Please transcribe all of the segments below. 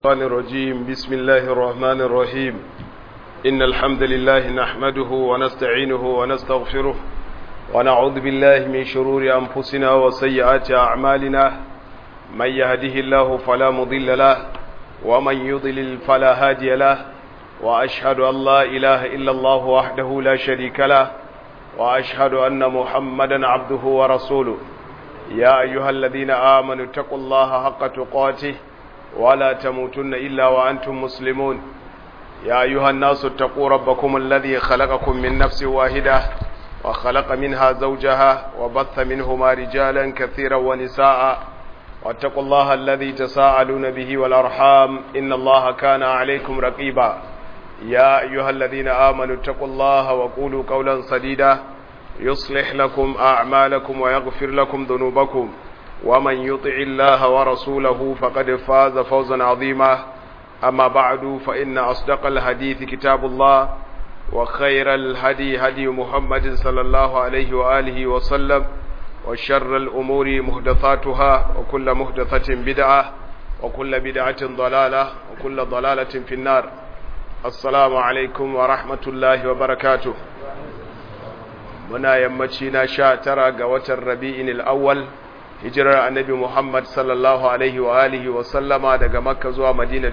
الشيطان الرجيم بسم الله الرحمن الرحيم إن الحمد لله نحمده ونستعينه ونستغفره ونعوذ بالله من شرور أنفسنا وسيئات أعمالنا من يهده الله فلا مضل له ومن يضلل فلا هادي له وأشهد أن لا إله إلا الله وحده لا شريك له وأشهد أن محمدا عبده ورسوله يا أيها الذين آمنوا اتقوا الله حق تقاته ولا تموتن إلا وأنتم مسلمون يا أيها الناس اتقوا ربكم الذي خلقكم من نفس واحدة وخلق منها زوجها وبث منهما رجالا كثيرا ونساء واتقوا الله الذي تساءلون به والأرحام إن الله كان عليكم رقيبا يا أيها الذين آمنوا اتقوا الله وقولوا قولا سديدا يصلح لكم أعمالكم ويغفر لكم ذنوبكم ومن يطع الله ورسوله فقد فاز فوزا عظيما أما بعد فإن أصدق الحديث كتاب الله وخير الهدي هدي محمد صلى الله عليه وآله وسلم وشر الأمور محدثاتها وكل محدثة بدعة وكل بدعة ضلالة وكل ضلالة في النار السلام عليكم ورحمة الله وبركاته muna yammaci na sha tara ga watan rabi'in al'awwal hijirar annabi Muhammad sallallahu alaihi wa alihi wa sallama daga makka zuwa madina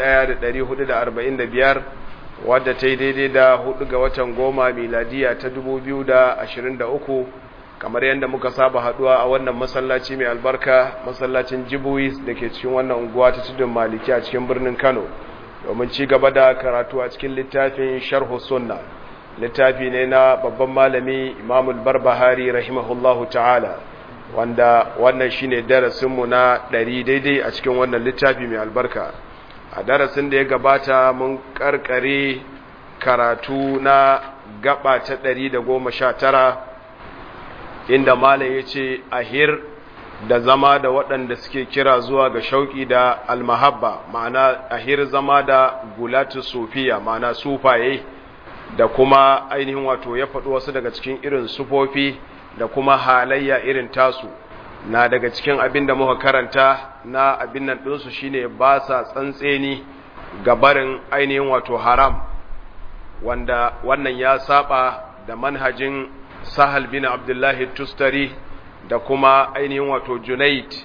1445 wadda ta yi daidai da hudu ga watan goma miladiya ta 2023 kamar yadda muka saba haduwa a wannan masallaci mai albarka masallacin jibuwis da ke cikin wannan unguwa ta tudun maliki a cikin birnin kano domin ci gaba da karatu a cikin littafin sharhu sunna littafi ne na babban malami imamul barbahari rahimahullahu ta'ala wanda wannan shine darasinmu na ɗari daidai a cikin wannan littafi mai albarka a darasin da ya gabata mun karkare karatu na gaba ta ɗari da goma sha tara inda malam ya ce ahir da zama da waɗanda suke kira zuwa ga shauƙi da almahabba ma'ana ahir zama da gulatu sufiya ma'ana sufaye da kuma ainihin wato ya faɗi wasu daga cikin irin sufofi da kuma halayya irin tasu na daga cikin abin da muka karanta na abin nan ɗinsu shine ba sa tsantseni ga barin ainihin wato haram wanda wannan ya saba da manhajin sahal bin abdullahi tustari da kuma ainihin wato junaid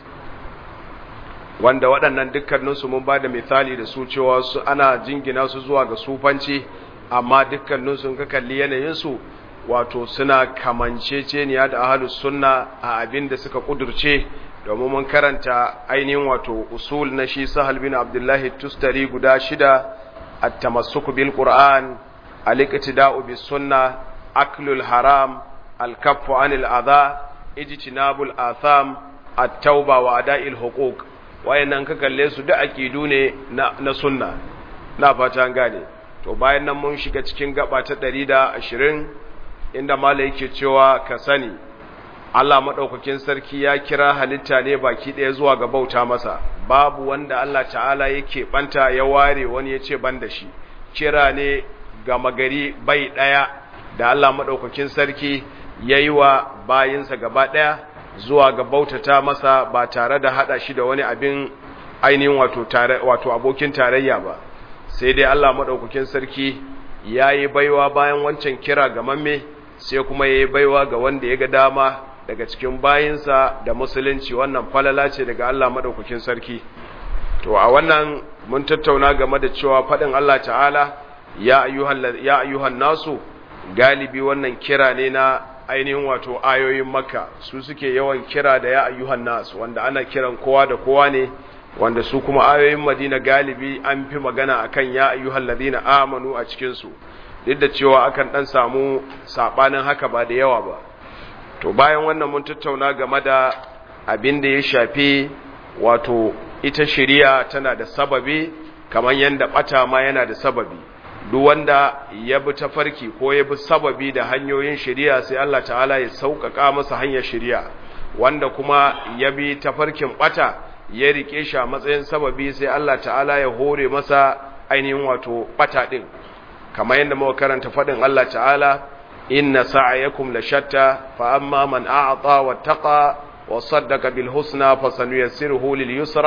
wanda waɗannan dukkaninsu mun ba da misali da su cewa su ana jingina su zuwa ga sufanci amma dukkaninsu ka kalli yanayinsu wato suna kamanceceniya da ahalus sunna a abin da suka kudurce domin mun karanta ainihin wato usul na shi sahal bin abdullahi tustari guda shida at-tamassuk bil qur'an al-iqtida'u bis sunna aklul haram al-kaffu anil adha ijtinabul atham at-tauba wa ada'il huquq wayannan ka kalle su da aqidu ne na, na sunna na fata an gane to bayan nan mun shiga cikin gaba ta 120 inda mala yake cewa ka sani Allah maɗaukakin sarki ya kira halitta ne baki ɗaya zuwa ga bauta masa babu wanda Allah ta'ala yake ɓanta ya ware wani ya ce ban da shi kira ne ga magari bai ɗaya da Allah maɗaukakin sarki ya yi wa bayinsa gaba ɗaya zuwa ga bautata masa ba tare da haɗa shi da wani abin ainihin wato, wato abokin tarayya ba sai dai Allah maɗaukakin sarki ya yi baiwa bayan wancan kira ga mamme sai kuma ya yi baiwa ga wanda ya ga dama daga cikin bayinsa da musulunci wannan falala ce daga Allah maɗaukakin sarki to a wannan mun tattauna game da cewa faɗin Allah ta'ala ya ayyuhan nasu galibi wannan kira ne na ainihin wato ayoyin makka su suke yawan kira da ya ayyuhan nasu wanda ana kiran kowa da kowa ne wanda su kuma ayoyin madina galibi an fi magana akan ya ayyuhal ladina amanu a cikin su duk da cewa akan dan samu sabanin haka ba da yawa ba to bayan wannan mun tattauna game da abin da ya shafi wato ita shari'a tana da sababi kamar yanda bata ma yana da sababi duk wanda ya bi tafarki ko ya bi sababi da hanyoyin shari'a sai Allah ta'ala ya sauƙaƙa masa hanyar shari'a wanda kuma ya bi tafarkin bata ya rike shi a matsayin sababi sai Allah ta'ala ya hore masa ainihin wato bata din kamar yadda muka karanta fadin Allah ta'ala inna sa'ayakum la shatta fa amma man a'ata wattaqa wa saddaqa bil husna fa sanuyassiruhu lil yusra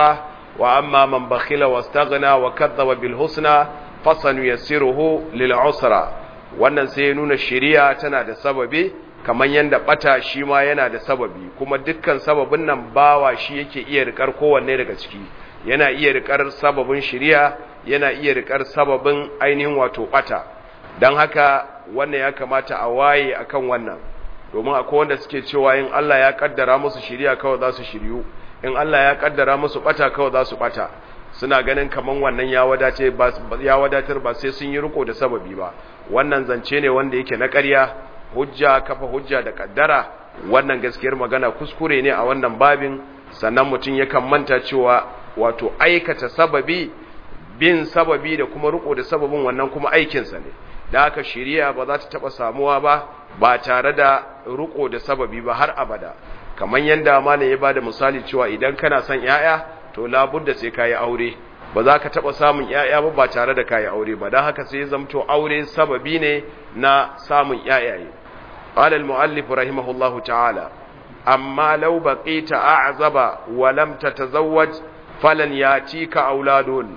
wa amma man bakhila wastaghna wa kadzdzaba bil husna fasanuyassiruhu lil usra wannan sai ya nuna shari'a tana da sababi kamar yanda bata shi ma yana da sababi kuma dukkan sababin nan bawa shi yake iya rikar kowanne daga ciki yana iya rikar sababin shari'a yana iya rikar sababin ainihin wato bata dan haka wannan ya kamata a waye akan wannan domin akwai wanda suke cewa in Allah ya kaddara musu shari'a kawai za su shiryu in Allah ya kaddara musu bata kawai za su bata suna ganin kaman wannan ya wadace ba ya wadatar ba sai sun yi riko da sababi ba wannan zance ne wanda yake na ƙarya hujja kafa hujja da kaddara wannan gaskiyar magana kuskure ne a wannan babin sannan mutum yakan manta cewa wato aikata sababi bin sababi da kuma riko da sababin wannan kuma aikinsa ne da haka shari'a ba za ta taba samuwa ba ba tare da riko da sababi ba har abada kamar yanda malam ya bada misali cewa idan kana son yaya to labudda sai kai aure ba za ka taba samun yaya ba ba tare da kai aure ba dan haka sai ya zamto aure sababi ne na samun yayaye qala al muallif rahimahullahu ta'ala amma law baqita a'zaba wa lam tatazawwaj falan yatika auladun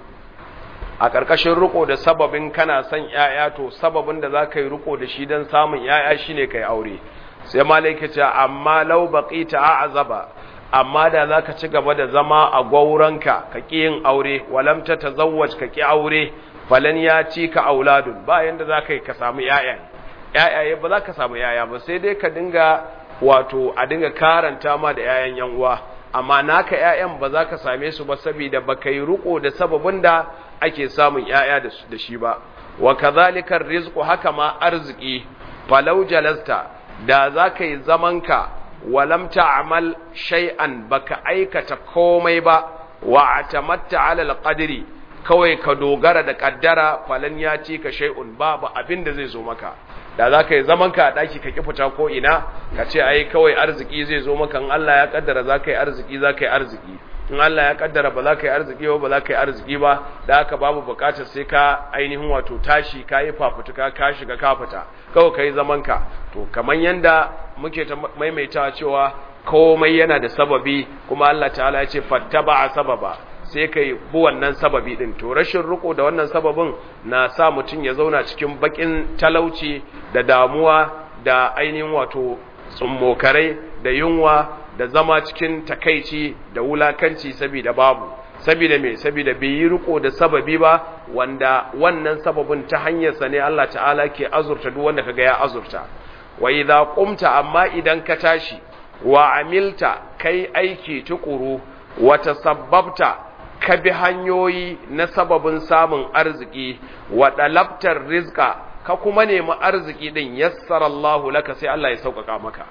a ƙarƙashin riko da sababin kana son ‘ya'ya to sababin da za ka yi riko da shi don samun ‘ya'ya shi ne ka yi aure sai malaika ce amma lau baƙi ta azaba amma da za ka ci gaba da zama a gwauranka ka ƙi yin aure walamta ta zawwaj ka ƙi aure falan ya ci ka auladun ba yanda za ka yi ka samu ‘ya'ya ‘ya'yaye ba za ka samu ‘ya'ya ba sai dai ka dinga wato a dinga karanta ma da ‘ya'yan yan uwa amma naka ‘ya'yan ba za ka same su ba saboda ba ka yi riko da sababin da ake samun ‘ya'ya da shi ba, wa kazalikar rizku haka ma arziki, falau jalasta, da za ka yi zamanka, walam ta'amal shay'an baka aikata komai ba, wa a tamatta alal qadri kawai ka dogara da kaddara falan ya ci ka shay'un babu abin da zai zo maka. Da za ka yi zamanka a ɗaki ka ƙi fita ko ina, ka ce ai kawai arziki zai zo maka in Allah ya kaddara za ka yi arziki za ka yi arziki. in Allah ya kaddara ba za ka yi arziki ba ba za ka yi arziki ba da haka babu bukatar sai ka ainihin wato tashi ka yi fafutuka ka shiga ka fita kawai ka yi zamanka to kamar yanda muke ta maimaitawa cewa komai yana da sababi kuma Allah ta'ala ya ce fattaba a sababa sai ka yi bu wannan sababi din to rashin riko da wannan sababin na sa mutum ya zauna cikin bakin talauci da damuwa da ainihin wato tsummokarai da yunwa da zama cikin takaici da wulakanci saboda babu saboda me saboda bai yi riko da sababi ba wanda wannan sababin ta hanyarsa ne Allah ta'ala ke azurta duk wanda kaga ya azurta wa idza qumta amma idan ka tashi wa amilta kai aiki tukuru wa tasabbabta ka bi hanyoyi na sababin samun arziki wa dalabtar rizqa ka kuma nemi arziki din yassara Allahu laka sai Allah ya sauƙaƙa maka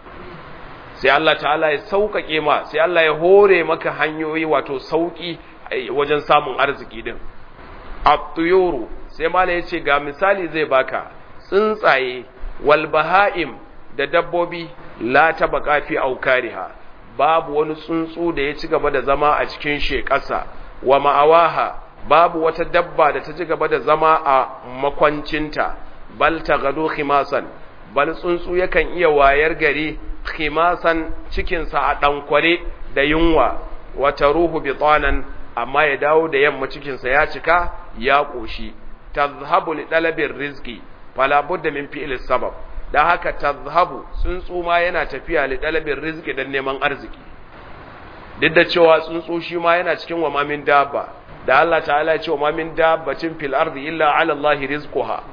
sai Allah ta'ala ya sauƙaƙe ma sai Allah ya hore maka hanyoyi wato sauƙi wajen samun arziki din at-tuyuru sai mala yace ga misali zai baka tsuntsaye wal baha'im da dabbobi la tabqa fi aukariha babu wani tsuntsu da ya ci gaba da zama a cikin shekarsa wa ma'awaha babu wata dabba da ta ci gaba da zama a makwancinta bal tagadu khimasan bal tsuntsu yakan iya wayar gari khimasan cikinsa a ɗankware da yunwa wata ruhu bitanan amma ya dawo da yamma cikinsa ya cika ya ƙoshi tazhabu li talabin rizqi fala budda min fi'l sabab dan haka tazhabu tsuntsu ma yana tafiya li talabin rizqi dan neman arziki duk da cewa tsuntsu shi ma yana cikin wa mamin dabba da Allah ta'ala ya ce wa mamin dabbatin fil ardi illa ala Allah rizquha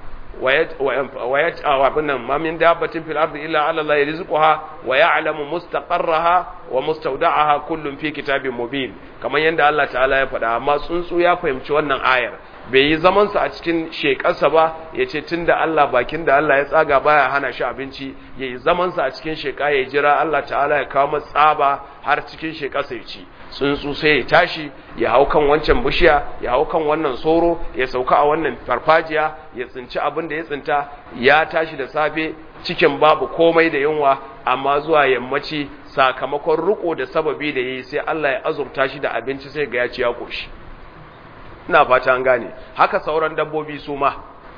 وابن ما من دابة في الأرض إلا على الله رزقها ويعلم مستقرها ومستودعها كل في كتاب مبين كما يند الله تعالى يفدا amma tsuntsu ya fahimci wannan ayar bai yi zaman sa a cikin shekarsa ba yace tunda Allah bakin da Allah ya tsaga baya hana shi abinci yayi zaman sa a cikin sheka ya jira Allah ta'ala ya kawo masa tsaba har cikin shekarsa ya ci tsuntsu sai ya tashi ya hau kan wancan bishiya ya hau kan wannan soro ya sauka a wannan farfajiya ya tsinci abin da ya tsinta ya tashi da safe cikin babu komai da yunwa amma zuwa yammaci sakamakon riko da sababi da yayi sai Allah ya azurta shi da abinci sai ga ya ci ya koshi ina fata an gane haka sauran dabbobi su ma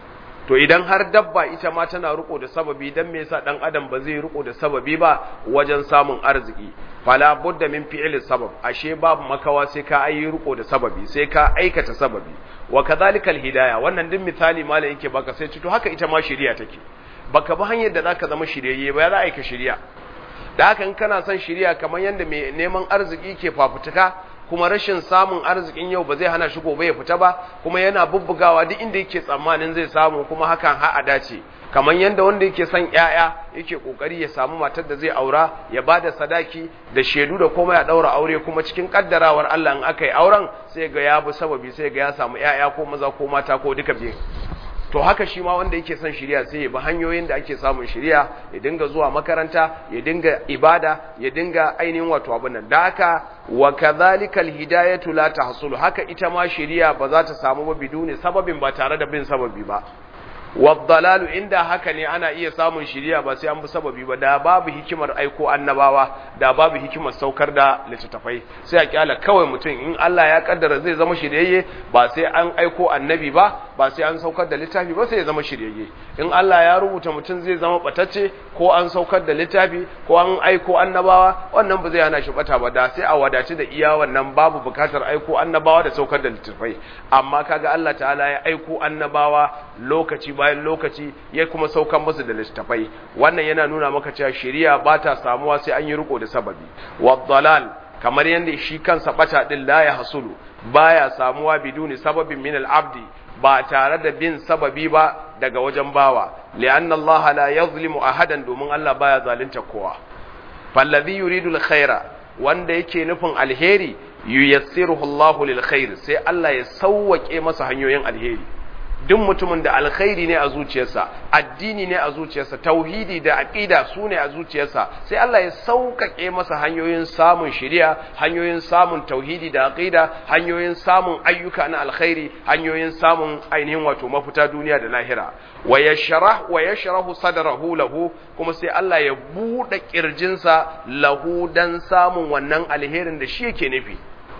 to idan har dabba ita ma tana riko da sababi dan me yasa dan adam ba zai riko da sababi ba wajen samun arziki fala budda min fi'li sabab ashe babu makawa sai ka ayi riko da sababi sai ka aikata sababi wa kadhalika alhidayah wannan din misali malai yake baka sai to haka ita ma shari'a take baka bi hanyar da zaka zama shiryayye ba za a ka shari'a da haka in kana son shari'a kamar yanda mai neman arziki ke fafutuka kuma rashin samun arzikin yau ba zai hana shi gobe ya fita ba kuma yana bubbugawa duk inda yake tsammanin zai samu kuma hakan ha a dace kamar yanda wanda yake son ƴaƴa yake kokari ya samu matar da zai aura ya bada sadaki da shedu da komai ya daura aure kuma cikin kaddarawar Allah in aka yi auren sai ga ya bi sababi sai ga ya samu ƴaƴa ko maza ko mata ko duka biyu to haka shi ma wanda yake son shiriya sai ya bi hanyoyin da ake samun shiriya ya dinga zuwa makaranta ya dinga ibada ya dinga ainihin wato abin nan da haka wa kadhalika alhidayatu la tahsulu haka ita ma shiriya ba za ta samu ba biduni sababin ba tare da bin sababi ba waddalalu inda haka ne ana iya samun shiriya ba sai an bi sababi ba da babu hikimar aiko annabawa da babu hikimar saukar da littattafai sai a kyala kawai mutum in Allah ya kaddara zai zama shiryayye ba sai an aiko annabi ba ba sai an saukar da littafi ba sai ya zama shiryayye in Allah ya rubuta mutum zai zama batacce ko an saukar da littafi ko an aiko annabawa wannan ba zai hana shi bata ba da sai a wadaci da iya wannan babu bukatar aiko annabawa da saukar da littattafai amma kaga Allah ta'ala ya aiko annabawa lokaci bayan lokaci ya kuma saukan musu da littafai wannan yana nuna maka cewa shari'a ba ta samuwa sai an yi riko da sababi wadhalal kamar yadda shi kansa bata din la ya hasulu baya samuwa biduni sababin min al-abdi ba tare da bin sababi ba daga wajen bawa li'anna Allah la yazlimu ahadan domin Allah baya zalunta kowa fallazi yuridu al-khaira wanda yake nufin alheri yuyassiruhu Allah lil khair sai Allah ya sauwake masa hanyoyin alheri duk mutumin da alkhairi ne a zuciyarsa addini ne a zuciyarsa tauhidi da aqida su ne a zuciyarsa sai Allah ya sauƙaƙe masa hanyoyin samun shari'a hanyoyin samun tauhidi da aqida hanyoyin samun ayyuka na alkhairi hanyoyin samun ainihin wato mafita duniya da lahira wa yashrah wa yashrahu sadrahu lahu kuma sai Allah ya bude kirjinsa lahu dan samun wannan alherin da shi yake nufi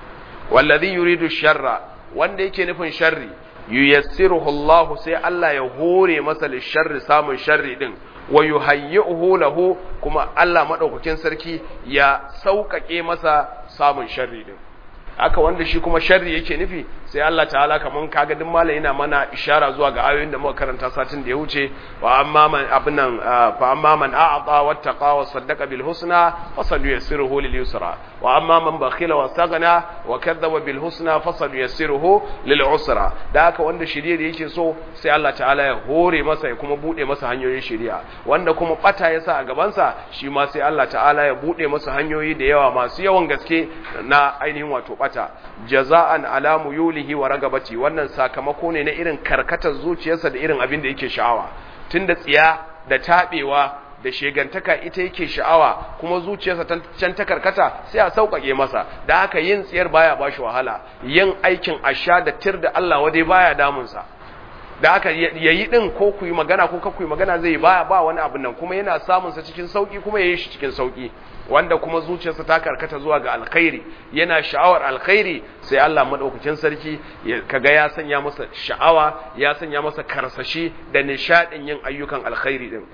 wallazi yuridu sharra wanda yake nufin sharri yuyassiruhu Allah sai Allah ya hore masa lisharri samun sharri din wa yuhayyi'uhu lahu kuma Allah madaukakin sarki ya sauƙaƙe masa samun sharri din haka wanda shi kuma sharri yake nufi sai Allah ta'ala kaman kaga duk malai yana mana ishara zuwa ga ayoyin da muka karanta satin da ya wuce wa amma man abnan fa amma man a'ata wattaqa wa saddaqa bil husna fasanuyassiruhu lil yusra wa amma man bakhila wa staghna wa kadzdzaba bil husna fasanuyassiruhu lil usra da haka wanda shirye da yake so sai Allah ta'ala ya hore masa ya kuma bude masa hanyoyin shiriya wanda kuma bata ya sa a gaban sa shi ma sai Allah ta'ala ya bude masa hanyoyi da yawa masu yawan gaske na ainihin wato bata jaza'an ala muyulihi wa ragabati wannan sakamako ne na irin karkatar zuciyarsa da irin abin da yake sha'awa tunda tsiya da tabewa da shegantaka ita yake sha'awa kuma zuciyarsa can ta karkata sai a sauƙaƙe masa da haka yin tsiyar baya bashi wahala yin aikin asha da tir da Allah wadai baya damunsa da haka yayi din ko ku yi magana ko ku yi magana zai baya ba wani abin nan kuma yana samun sa cikin sauki kuma yayi shi cikin sauki wanda kuma zuciyarsa ta karkata zuwa ga alkhairi yana sha'awar alkhairi sai Allah madaukakin sarki kaga ya sanya masa sha'awa ya sanya masa karsashi da nishadin yin ayyukan alkhairi din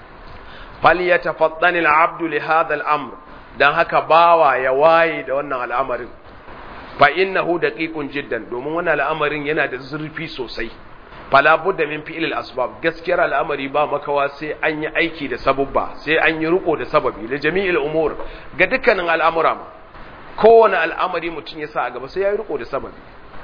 falyatafaddani al'abdu li hadha al'amr dan haka bawa ya waye da wannan al'amarin fa innahu daqiqun jiddan domin wannan al'amarin yana da zurfi sosai fala budda min fi'il al-asbab gaskiyar al'amari ba makawa sai an yi aiki da sabubba sai an yi riko da sababi da jami'il umur ga dukkanin al'amura kowane al'amari mutum ya sa a gaba sai ya yi riko da sababi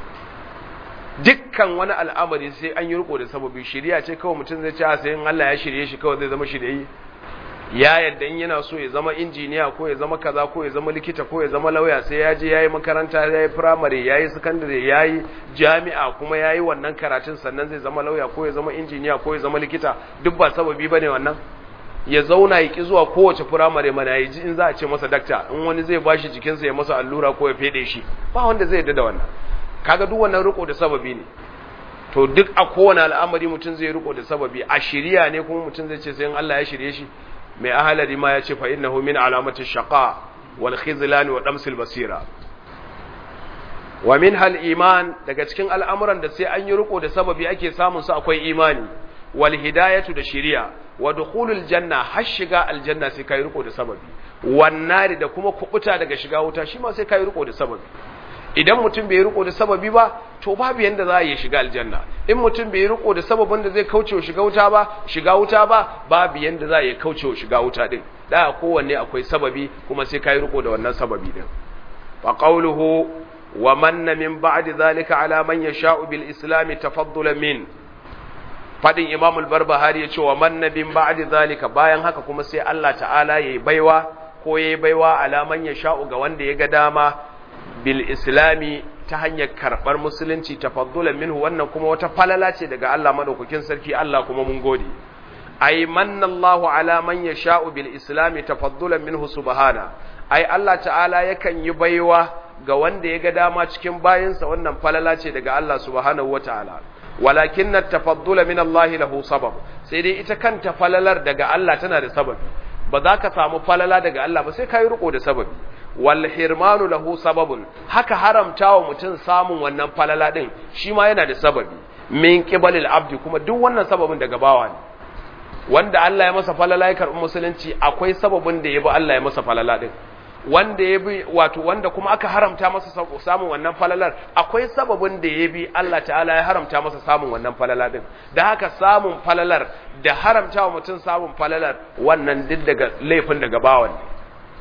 dukkan wani al'amari sai an yi riko da sababi shiriya ce kawai mutum zai ce a sai in Allah ya shirye shi kawai zai zama shirye ya yadda in yana so ya zama injiniya ko ya zama kaza ko ya zama likita ko ya zama lauya sai ya je yayi makaranta yayi primary yayi secondary yayi jami'a kuma yayi wannan karatun sannan zai zama lauya ko ya zama injiniya ko ya zama likita duk ba sababi bane wannan ya zauna ya ki zuwa kowace primary mana yaji in za a ce masa dakta in wani zai bashi jikinsa ya masa allura ko ya fede shi ba wanda zai yarda da wannan kaga duk wannan riko da sababi ne to duk a kowane al'amari mutum zai riko da sababi a shirya ne kuma mutum zai ce sai in Allah ya shirye shi mai ahalari ma ya ce fa innahu min alamati shaqa wal khizlan wa damsil basira wa min hal iman daga cikin al'amuran da sai an yi riko da sababi ake samun su akwai imani wal hidayatu da shiriya wa dukhulul janna har shiga aljanna sai kai riko da sababi wan nari da kuma kubuta daga shiga wuta shi ma sai kai riko da sababi idan mutum bai riko da sababi ba to babu yanda za a yi shiga aljanna in mutum bai riko da sababin da zai kauce wa shiga wuta ba shiga wuta ba babu yanda za a yi kauce wa shiga wuta din da kowanne akwai sababi kuma sai kai riko da wannan sababi din fa qawluhu wa manna min ba'di zalika ala man yasha'u bil islam tafaddulan min fadin imam al-barbahari ya ce wa manna bin ba'di zalika bayan haka kuma sai Allah ta'ala yayi baiwa ko yayi baiwa ala man yasha'u ga wanda ya ga dama bil islami ta hanyar karɓar musulunci tafaddulan minhu wannan kuma wata falala ce daga Allah madaukakin sarki Allah kuma mun gode ay manna Allahu ala man yasha'u bil islami tafaddulan minhu subhana ai Allah ta'ala yakan yi baiwa ga wanda ya ga dama cikin bayinsa wannan falala ce daga Allah subhanahu wataala walakin tafaddula min Allah lahu sabab sai dai ita kanta falalar daga Allah tana da sababi ba za ka samu falala daga Allah ba sai ka yi riko da sababi wal hirmanu lahu sababun haka haramta wa mutum samun wannan falala din shi ma yana da sababi min qibalil abdi kuma duk wannan sababin daga bawa ne wanda Allah ya masa falala ya karbi musulunci akwai sababin da ya bi Allah ya masa falala din wanda ya bi wato wanda kuma aka haramta masa samun wannan falalar akwai sababin da ya bi Allah ta'ala ya haramta masa samun wannan falala din da haka samun falalar da haramta wa mutum samun falalar wannan duk daga laifin daga bawan ne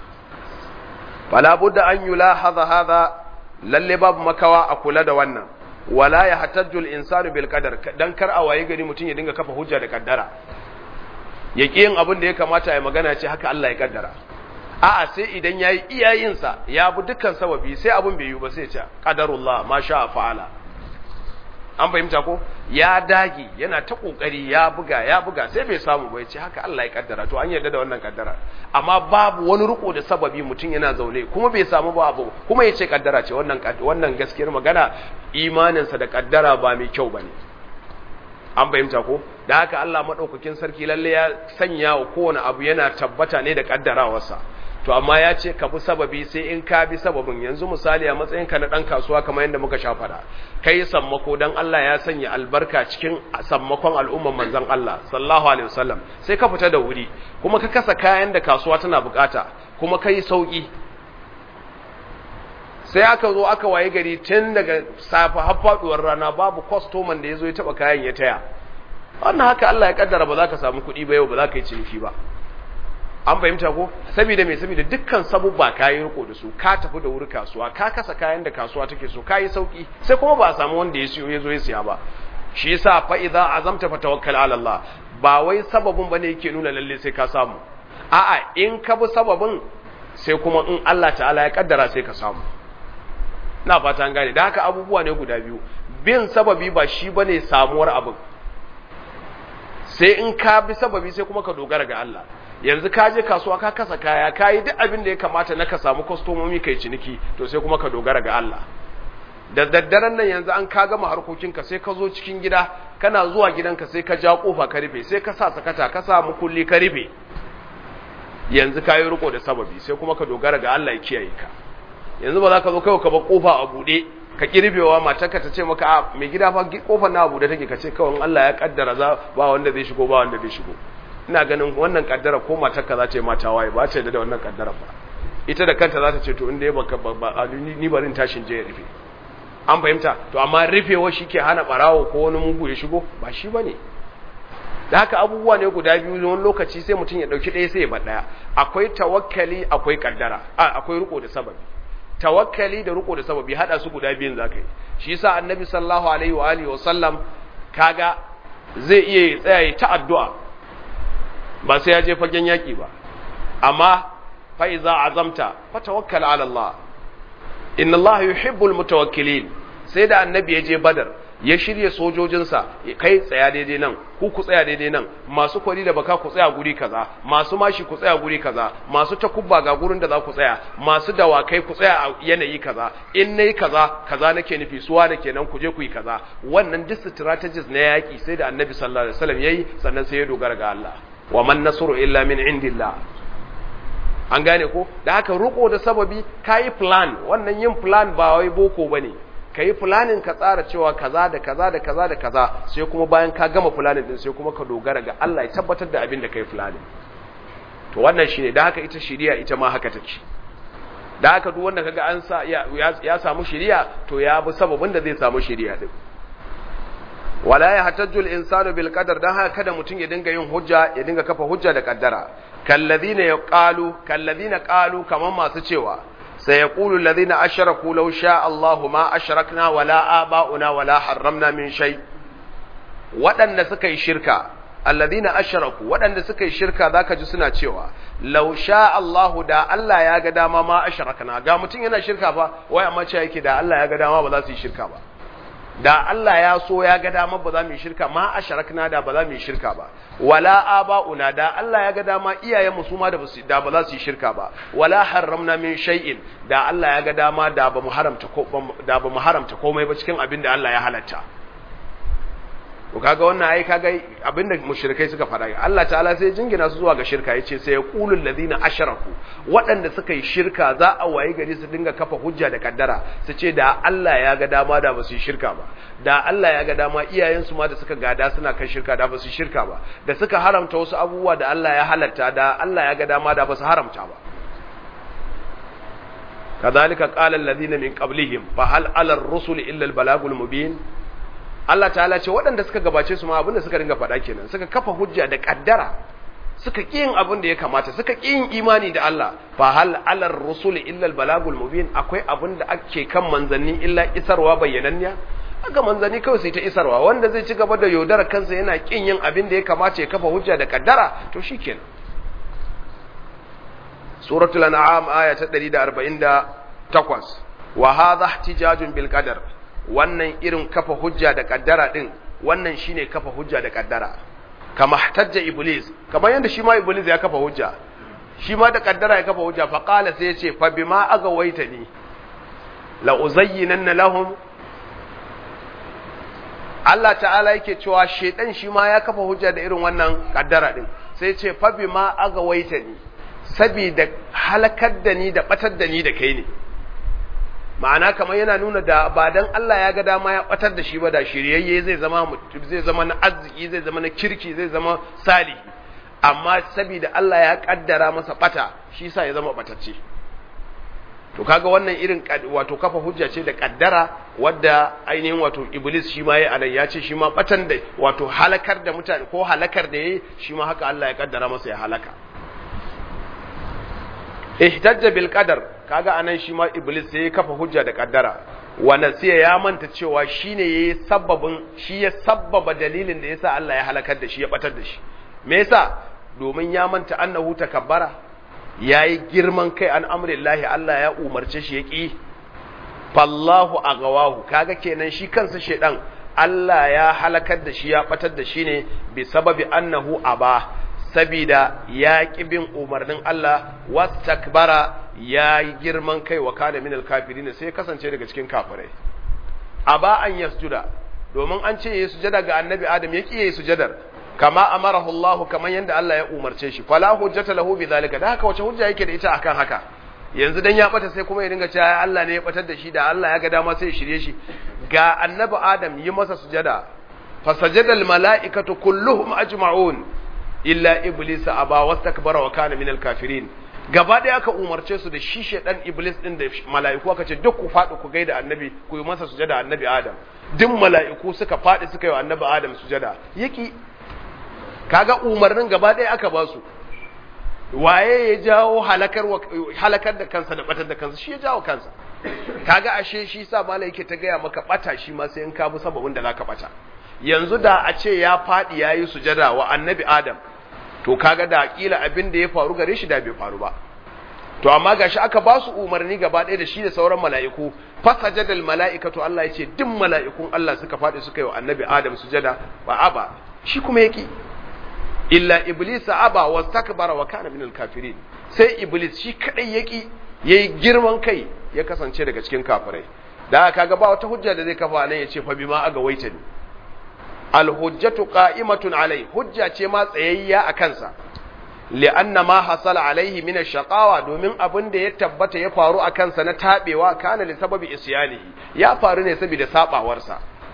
fala budda an yulahaza hadha lalle babu makawa a kula da wannan wala ya hatajjul insanu bil qadar dan kar a waye gari mutum ya dinga kafa hujja da kaddara ya yin abin da ya kamata ya magana ce haka Allah ya kaddara a'a sai idan yayi iyayensa ya bi dukkan sababi sai abin bai yi ba sai ya ce qadarullah ma sha fa'ala an fahimta ko ya dage yana ta kokari ya buga ya buga sai bai samu ba ya ce haka Allah ya kaddara to an yarda da wannan kaddara amma babu wani riko da sababi mutum yana zaune kuma bai samu ba abu kuma ya ce kaddara ce wannan wannan gaskiyar magana imaninsa da kaddara ba mai kyau bane an fahimta ko da haka Allah madaukakin sarki lalle ya sanya wa kowane abu yana tabbata ne da kaddarawarsa to amma ya ce ka bi sababi sai in ka bi sababin yanzu misali a matsayinka na ɗan kasuwa kamar yadda muka sha faɗa kai sammako dan Allah ya sanya albarka cikin sammakon al'umman manzon Allah sallallahu alaihi wasallam sai ka fita da wuri kuma ka kasa kayan da kasuwa tana bukata kuma kai sauki sai aka zo aka waye gari tun daga safa har faduwar rana babu kwastoman da ya zo ya taba kayan ya taya wannan haka Allah ya kaddara ba za ka samu kuɗi ba yau ba za ka yi ciniki ba an fahimta ko saboda me saboda dukkan sabubba kayi riko da su ka tafi da wuri kasuwa ka kasa kayan da kasuwa take so kayi sauki sai kuma ba a samu wanda ya siyo ya zo ya siya ba shi yasa fa idza azamta fa tawakkal ala Allah ba wai sababin bane yake nuna lalle sai ka samu a'a in ka bi sababin sai kuma in Allah ta'ala ya kaddara sai ka samu na fata an gane da haka abubuwa ne guda biyu bin sababi ba shi bane samuwar abin sai in ka bi sababi sai kuma ka dogara ga Allah yanzu ka je kasuwa ka kasa kaya ka yi duk abin da ya kamata na ka samu kwastomomi kai ciniki to sai kuma ka dogara ga Allah da daddaren nan yanzu an ka gama harkokinka sai ka zo cikin gida kana zuwa gidanka sai ka ja kofa ka rufe sai ka sa sakata ka sa mukulli ka rufe yanzu ka yi riko da sababi sai kuma ka dogara ga Allah ya kiyaye ka yanzu ba za ka zo kai ka bar kofa a bude ka kirbewa matarka ta ce maka a mai gida fa kofar na bude take ka ce kawai Allah ya kaddara za ba wanda zai shigo ba wanda zai shigo ina ganin wannan kaddara ko matarka za ta yi mata waye ba ta da wannan kaddara ba ita da kanta za ta ce to inda ya baka ni barin tashin je ya rufe an fahimta to amma rufewa shi ke hana barawo ko wani mugu ya shigo ba shi ba ne da haka abubuwa ne guda biyu wani lokaci sai mutum ya ɗauki ɗaya sai ya bar ɗaya akwai tawakkali akwai kaddara akwai riko da sababi tawakkali da riko da sababi hada su guda biyun zaka yi shi yasa annabi sallallahu alaihi wa alihi wa sallam kaga zai iya tsaya ta addu'a ba sai ya je fagen yaki ba amma fa iza azamta fa tawakkal ala Allah inna Allah yuhibbul mutawakkilin sai da annabi ya je badar ya shirye sojojinsa kai tsaya daidai nan ku ku tsaya daidai nan masu kwari da baka ku tsaya guri kaza masu mashi ku tsaya guri kaza masu takubba ga gurin da za ku tsaya masu dawakai ku tsaya a yanayi kaza in nayi kaza kaza nake nufi suwa da kenan ku je ku yi kaza wannan duk strategies na yaki sai da annabi sallallahu alaihi wasallam yayi sannan sai ya dogara ga Allah wa man nasru illa min indillah an gane ko da haka ruko da sababi kayi plan wannan yin plan ba wai boko bane ka yi planning ka tsara cewa kaza da kaza da kaza da kaza sai kuma bayan ka gama planning din sai kuma ka dogara ga Allah ya tabbatar da abin da kai planning to wannan shine da haka ita shiriya ita ma haka take da haka duk wanda kaga an sa ya, ya samu shiriya to ya bi sababin da zai samu shiriya din wala ya hatajjul insanu bil qadar dan haka kada mutum ya dinga yin hujja ya dinga kafa hujja da kaddara kalladhina yaqalu kalladhina qalu kaman masu cewa sayaqulu alladhina ashraku law sha Allahu ma ashrakna wala aba'una wala harramna min shay waɗanda suka yi shirka alladhina ashraku waɗanda suka yi shirka zaka ji suna cewa law sha Allahu da Allah ya ga dama ma ashrakna ga mutum yana shirka fa wai amma ce yake da Allah ya ga dama ba za su yi shirka ba da Allah ya so ya ga dama ba za mu yi shirka ma asharakna da ba za mu yi shirka ba wala aba'una da Allah ya ga dama iyayen mu su ma da ba da ba za su yi shirka ba wala harramna min shay'in da Allah ya ga dama da ba mu haramta ko da ba mu haramta komai ba cikin abin da Allah ya halatta to kaga wannan ai kaga abinda mushrikai suka fada Allah ta'ala sai jingina su zuwa ga shirka yace sai yaqulul ladina ashraku waɗanda suka yi shirka za a waye gari su dinga kafa hujja da kaddara su ce da Allah ya ga dama da ba su yi shirka ba da Allah ya ga dama iyayen su ma da suka gada suna kan shirka da ba su yi shirka ba da suka haramta wasu abubuwa da Allah ya halatta da Allah ya ga dama da ba su haramta ba كذلك قال الذين من قبلهم فهل على الرسل إلا البلاغ المبين Allah ta'ala ce waɗanda suka gabace su ma abin da suka ringa faɗa kenan suka kafa hujja da kaddara suka ƙi yin abin da ya kamata suka ƙi yin imani da Allah fa hal alar rusul illa al balagul mubin akwai abin da ake kan manzanni illa isarwa bayyananniya aka manzanni kawai sai ta isarwa wanda zai ci gaba da yaudara kansa yana ƙin yin abin da ya kamata ya kafa hujja da kaddara to shikenan suratul an'am aya ta 148 wa hadha ihtijajun bil qadar wannan irin kafa hujja da kaddara din wannan shine kafa hujja da kaddara kama htajja iblis kamar yanda shi ma iblis ya kafa hujja shi ma da kaddara ya kafa hujja fa qala sai yace fa bima agawaitani la uzayyinanna lahum Allah ta'ala yake cewa shedan shi ma ya kafa hujja da irin wannan kaddara din sai yace fa bima agawaitani sabida halakar da ni da batar da ni da kai ne ma'ana kamar yana nuna da ba dan Allah ya ga dama ya batar da shi ba da shiryayye zai zama zai zama na arziki zai zama na kirki zai zama salihi amma saboda Allah ya kaddara masa bata shi yasa ya zama batacce to kaga wannan irin wato kafa hujja ce da kaddara wadda ainihin wato iblis shi ma ya anan ya ce shi ma batan da wato halakar da mutane ko halakar da yayi shi ma haka Allah ya kaddara masa ya halaka ihtajja bil qadar kaga anan shi ma iblis sai ya kafa hujja da kaddara wa nasiya ya manta cewa shine yayi sababin shi ya sabbaba dalilin da yasa Allah ya halakar da shi ya batar da shi me yasa domin ya manta annahu takabbara yayi girman kai an amrillahi Allah ya umarce shi ya ki fallahu agawahu kaga kenan shi kansa shedan Allah ya halakar da shi ya batar da shi ne bi sababi annahu aba sabida ya ƙi bin umarnin Allah wastakbara ya yi girman kai wa kana minal kafirin sai ya kasance daga cikin kafirai aba an yasjuda domin an ce yayi sujada ga annabi Adam ya ƙi yayi sujadar kama amarahu Allah kaman yanda Allah ya umarce shi fala hujjata lahu bidhalika da haka wace hujja yake da ita akan haka yanzu dan ya bata sai kuma ya dinga cewa Allah ne ya batar da shi da Allah ya ga dama sai ya shirye shi ga annabi Adam yi masa sujada fasajada al mala'ikatu kulluhum ajma'un illa iblis aba wastakbara wa kana minal kafirin gaba ɗaya aka umarce su da shi shedan iblis din da mala'iku aka ce duk ku faɗi ku gaida annabi ku yi masa sujada annabi adam duk mala'iku suka faɗi suka yi wa annabi adam sujada yaki kaga umarnin gaba ɗaya aka ba su waye ya jawo halakar halakar da kansa da batar da kansa shi ya jawo kansa kaga ashe shi sa malai ta gaya maka bata shi ma sai in ka bi sababin da zaka bata yanzu da a ce ya faɗi ya yi sujada wa annabi Adam, to kaga da kila abin da ya faru gare shi da bai faru ba. To amma gashi aka ba su umarni gaba ɗaya da shi da sauran mala'iku, fasajadal mala'ikatu Allah ya ce duk mala'ikun Allah suka faɗi suka yi wa annabi Adam sujada ba aba, shi kuma yaki. Illa Iblis aba wa takbara wa kana minal kafirin. Sai Iblis shi kadai yaki yayi girman kai ya kasance daga cikin kafirai. Da kaga ba wata hujja da zai kafa nan ya ce fa bima aga waita ni. alhujjatu qa'imatun alai hujja ce ma tsayayya a kansa li'anna ma hasala alaihi min ash-shaqawa domin abin da ya tabbata ya faru a kansa na tabewa kana li sababi isyanihi ya faru ne saboda sabawarsa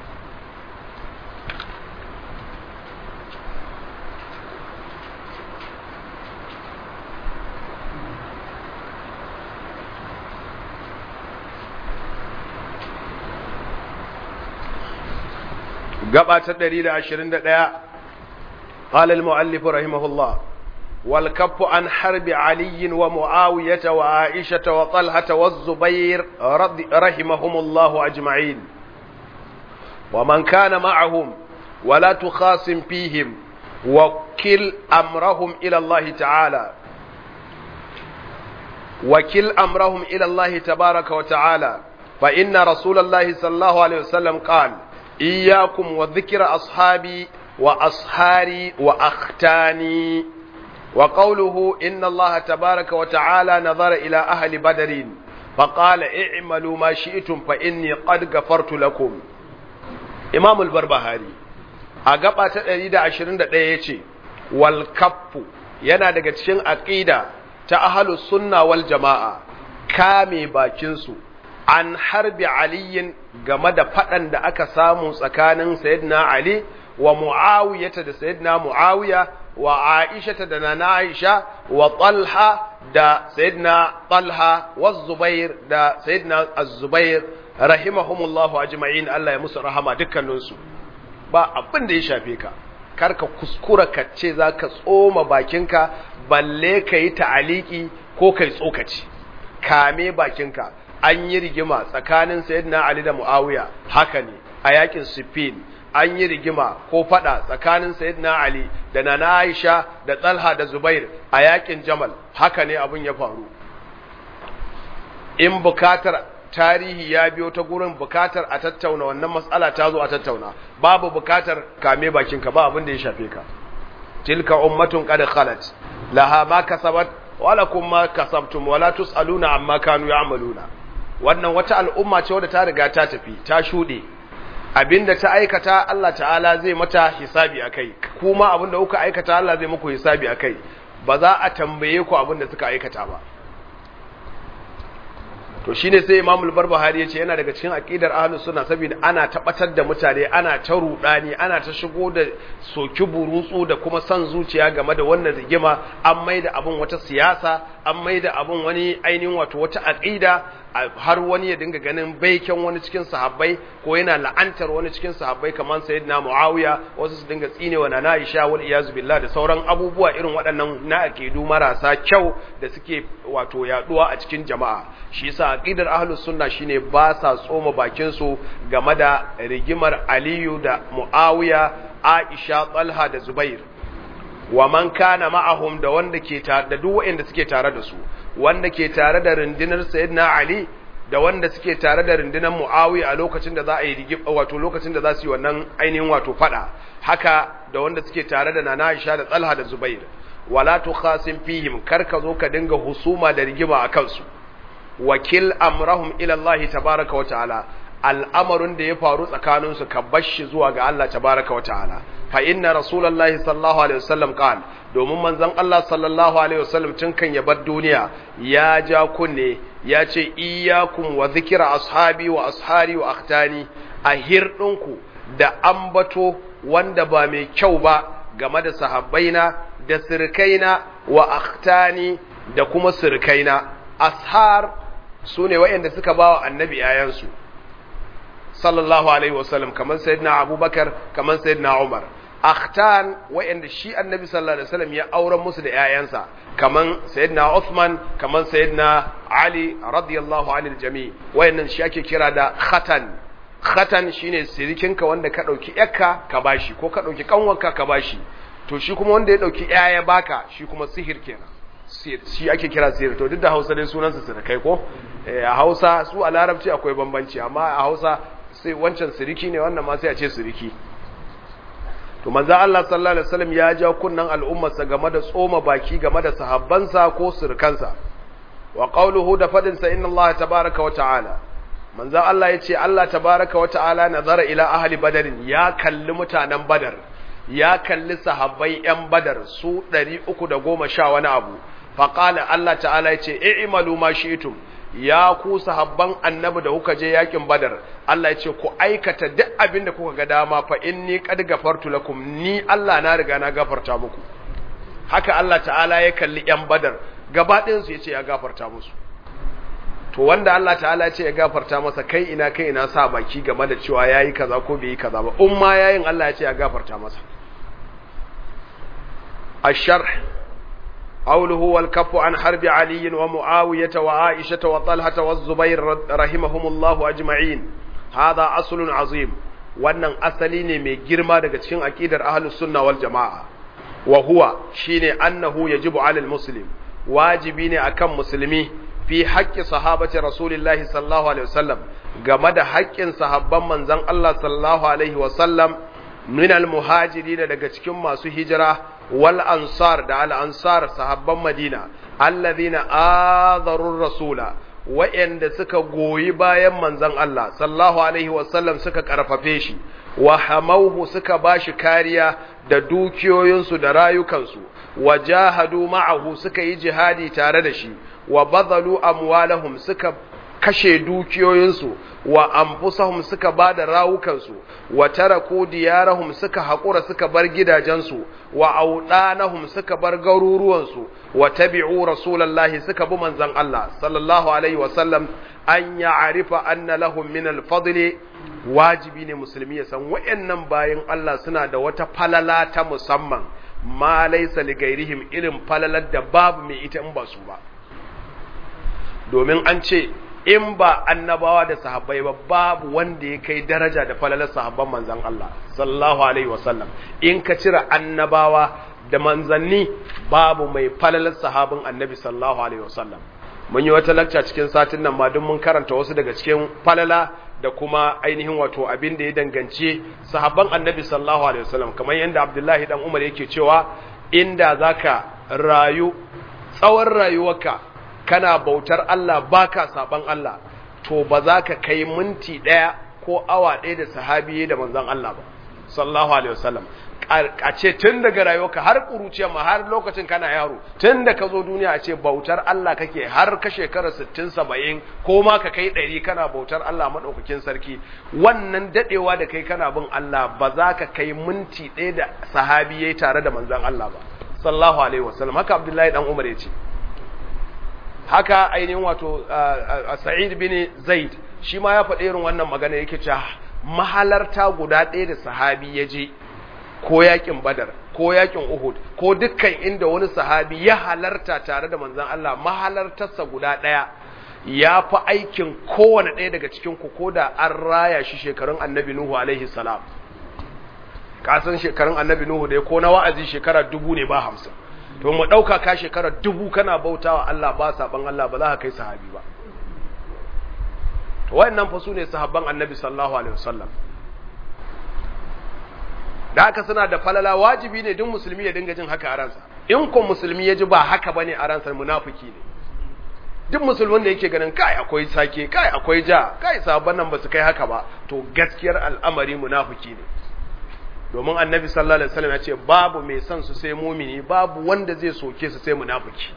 gaba ta 121 قال المؤلف رحمه الله والكف عن حرب علي ومعاوية وعائشة وطلحة والزبير رحمهم الله أجمعين ومن كان معهم ولا تخاصم فيهم وكل أمرهم إلى الله تعالى وكل أمرهم إلى الله تبارك وتعالى فإن رسول الله صلى الله عليه وسلم قال إياكم وذكر أصحابي وأصهاري وأختاني وقوله إن الله تبارك وتعالى نظر إلى أهل بدر فقال اعملوا ما شئتم فإني قد غفرت لكم إمام البربهاري أقبع تأريد عشرين دقيقة والكف yana daga cikin aqida ta ahlus sunna wal jama'a kame bakinsu an harbi aliyin game da faɗan da aka samu tsakanin sayyidina Ali wa Muawiyata da sayyidina Muawiya wa Aishata da nana Aisha wa Talha da sayyidina Talha wa Zubair da sayyidina Az-Zubair rahimahumullahu ajma'in Allah ya musu rahama dukkaninsu ba abin da ya shafe ka karka kuskura ka ce zaka tsoma bakinka balle ka yi ta'aliki ko kai tsokaci kame bakinka an yi rigima tsakanin sayyidina Ali da Muawiya haka ne a yakin Siffin an yi rigima ko fada tsakanin sayyidina Ali da Nana Aisha da Talha da Zubair a yakin Jamal haka ne abun ya faru in bukatar tarihi ya biyo ta gurin bukatar a tattauna wannan matsala ta zo a tattauna babu bukatar kame bakinka ba abin da ya shafe ka tilka ummatun qad khalat laha ma kasabat walakum ma kasabtum wala tusaluna amma kanu ya'maluna wannan wata al'umma ce wadda ta riga ta tafi ta shuɗe abinda ta aikata Allah ta'ala zai mata hisabi akai kuma abinda kuka aikata Allah zai muku hisabi akai ba za a tambaye ku abinda suka aikata ba to shine sai Imam al-Barbahari yace yana daga cikin aqidar ahlus sunna saboda ana tabbatar da mutane ana ta rudani ana ta shigo da soki burutsu da kuma san zuciya game da wannan rigima an maida abun wata siyasa an maida abun wani ainihin wato wata aqida har wani ya dinga ganin baiken wani cikin sahabbai ko yana la'antar wani cikin sahabbai kamar sayyidina Muawiya wasu su dinga tsine wa nana Aisha wal iyaz billah da sauran abubuwa irin waɗannan na aqidu marasa kyau da suke wato yaduwa a cikin jama'a shi yasa aqidar ahlus sunna shine ba sa tsoma bakin su game da rigimar Aliyu da Muawiya Aisha Talha da Zubair wa man kana ma'ahum da wanda ke tare da duk waɗanda suke tare da su wanda ke tare da rundunar sayyidina Ali da wanda suke tare da rundunar Muawiya a lokacin da za a yi rigib wato lokacin da za su yi wannan ainihin wato fada haka da wanda suke tare da Nana Aisha da Talha da Zubair wala tukhasim fihim kar ka zo ka dinga husuma da rigima akan su wakil amrahum ila Allah tabaaraka wa ta'ala al'amarin da ya faru tsakaninsu ka bashi zuwa ga Allah tabaraka wa ta'ala fa inna rasulullahi sallallahu alaihi wasallam qal domin manzon Allah sallallahu alaihi wasallam tun kan ya bar duniya ya ja kunne ya ce iyyakum wa zikra ashabi wa ashari wa akhtani a hirdinku da ambato wanda ba mai kyau ba game da sahabbaina da sirkaina wa akhtani da kuma sirkaina ashar sune waɗanda suka bawa annabi yayansu sallallahu alaihi wasallam kamar sayyidina abubakar kamar sayyidina umar akhtan wa'anda shi annabi sallallahu alaihi wasallam ya auren musu da ƴaƴansa kamar sayyidina uthman kamar sayyidina ali radiyallahu anil jami wayannan shi ake kira da khatan khatan shine sirikinka wanda ka dauki yakka ka bashi ko ka dauki kanwanka ka bashi to shi kuma wanda ya dauki ƴaƴa baka shi kuma sihir kenan shi ake kira sihir to duk da Hausa dai sunansa sirikai ko a Hausa su a Larabci akwai bambanci amma a Hausa sai wancan siriki ne wannan ma sai a ce siriki to manzo Allah sallallahu alaihi wasallam ya ja kunnan al'ummarsa game da tsoma baki game da sahabbansa ko sirkansa wa qawluhu da fadin sa inna Allah tabaaraka wa ta'ala manzo Allah yace Allah tabaaraka wa ta'ala nazara ila ahli badar ya kalli mutanen badar ya kalli sahabbai yan badar su 310 sha wani abu faqala Allah ta'ala yace i'malu ma shi'tum ya ku sahabban annabi da kuka je yakin badar Allah ya ce ku aikata duk abin da kuka ga dama fa inni qad gafartu lakum ni Allah na riga na gafarta muku haka Allah ta'ala ya kalli yan badar gaba ɗayan su yace ya gafarta musu to wanda Allah ta'ala ya ce ya gafarta masa kai ina kai ina sa baki game da cewa yayi kaza ko bai yi kaza ba umma yayin Allah ya ce ya gafarta masa الشرح قوله والكف عن حرب علي ومعاوية وعائشة وطلحة والزبير رحمهم الله أجمعين هذا أصل عظيم wannan asali ne mai girma daga cikin aqidar ahlus sunna wal jamaa wa huwa shine annahu yajibu alal muslim wajibi ne akan musulmi fi haqqi sahabati rasulillahi sallallahu alaihi wasallam game da haƙƙin sahabban manzon Allah sallallahu alaihi wasallam min al muhajirin daga cikin masu hijira wal ansar da al ansar sahabban madina alladhina azaru rasula wa'anda suka goyi bayan manzon Allah sallallahu alaihi wasallam suka karfafe shi wa hamauhu suka bashi kariya da dukiyoyinsu da rayukansu wa jahadu ma'ahu suka yi jihadi tare da shi wa badalu amwalahum suka kashe dukiyoyinsu wa anfusahum suka ba da rawukansu wa taraku diyarahum suka haƙura suka bar gidajensu wa audanahum suka bar garuruwansu wa tabi'u rasulallahi suka bi manzon Allah sallallahu alaihi wa sallam an ya'rifa anna lahum min al-fadli wajibi ne musulmi ya san wayannan bayin Allah suna da wata falala ta musamman ma laysa li gairihim irin falalar da babu mai ita in ba su ba domin an ce in ba annabawa da sahabbai ba babu wanda ya kai daraja da falalar sahabban manzan Allah sallallahu alaihi wasallam in ka cire annabawa da manzanni babu mai falalar sahabin annabi sallallahu alaihi wasallam mun yi wata lakca cikin satin nan ma duk mun karanta wasu daga cikin falala da kuma ainihin wato abin da ya danganci sahabban annabi sallallahu alaihi wasallam kamar yadda Abdullahi dan Umar yake cewa inda zaka rayu tsawon rayuwarka kana bautar Allah baka saban Allah to ba za ka kai minti ɗaya ko awa ɗaya da sahabi da manzon Allah ba sallallahu alaihi wasallam a ce tun daga rayuwarka har kuruciya ma har lokacin kana yaro tun da ka zo duniya a ce bautar Allah kake har ka shekara 60 70 ko ma ka kai 100 kana bautar Allah madaukakin sarki wannan dadewa da kai kana bin Allah ba za ka kai minti ɗaya da sahabi yayi tare da manzon Allah ba sallallahu alaihi wasallam haka Abdullahi dan Umar ya ce haka ainihin wato Sa'id bin Zaid shi ma ya faɗi irin wannan magana yake cewa mahalarta guda ɗaya da sahabi ya je ko yakin Badar ko yakin Uhud ko dukkan inda wani sahabi ya halarta tare da manzon Allah mahalartarsa guda ɗaya ya fi aikin kowane ɗaya daga cikin ku ko da an raya shi shekarun Annabi Nuhu alaihi salam kasan shekarun Annabi Nuhu dai ko na wa'azi shekara dubu ne ba hamsin to mu ɗauka ka shekara dubu kana bautawa Allah ba saban Allah ba za ka kai sahabi ba to wayannan fa sune sahabban Annabi sallallahu alaihi wasallam da haka suna da falala wajibi ne duk musulmi ya dinga jin haka a ransa in ko musulmi ya ji ba haka bane a ransa munafiki ne duk musulmin da yake ganin kai akwai sake kai akwai ja kai sahabban nan ba su kai haka ba to gaskiyar al'amari munafiki ne domin annabi sallallahu alaihi wasallam ya ce babu mai son su sai mumini babu wanda zai soke su sai munafiki